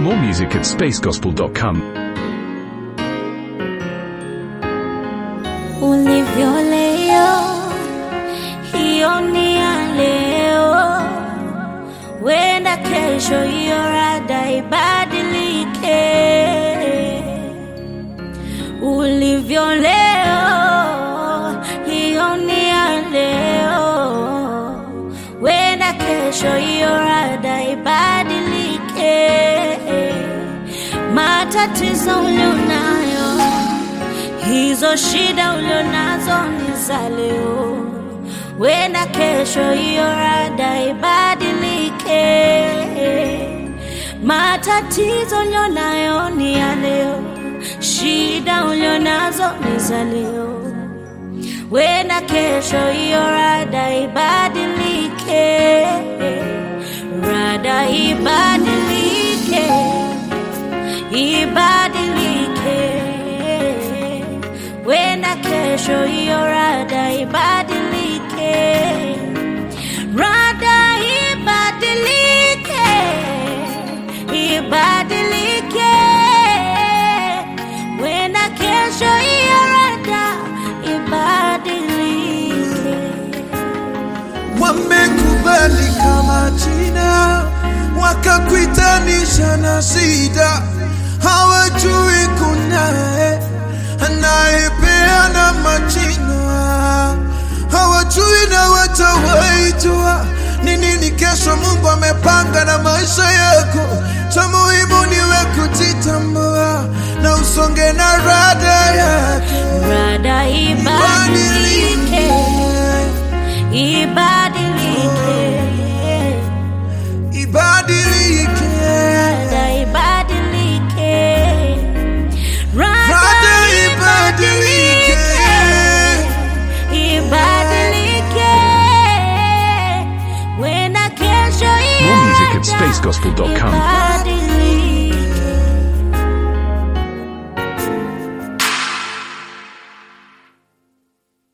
More music at spacegospel.com. ulivyo leo, hiyo ni ya leo, wenda kesho hiyo rada ibadilike. Ulivyo leo, hiyo ni ya leo, wenda kesho hiyo rada ibadilike. Matatizo ulionayo hizo shida ulionazo ni za leo, wenda kesho hiyo rada ibadilike. Matatizo ulionayo ni ya leo, shida ulionazo ni za leo, wenda kesho hiyo rada ibadilike. Rada ibadilike, ibadilike wenda kesho hiyo rada ibadilike, rada ibadilike, ibadilike, wenda kesho hiyo rada ibadilike. wamekubali kama jina wakakuitanisha na shida, hawajui kunaye anayepeana majina, hawajui na watawaijua ni nini kesho Mungu amepanga na maisha yako. Cha muhimu niwe kujitambua na usonge na rada yake, Rada ibadilike, ibadilike. ibadilike. Rada ibadilike. Rada Rada ibadilike. Ibadilike. Wenda kesho More music at ijaja spacegospel.com. ibadilike.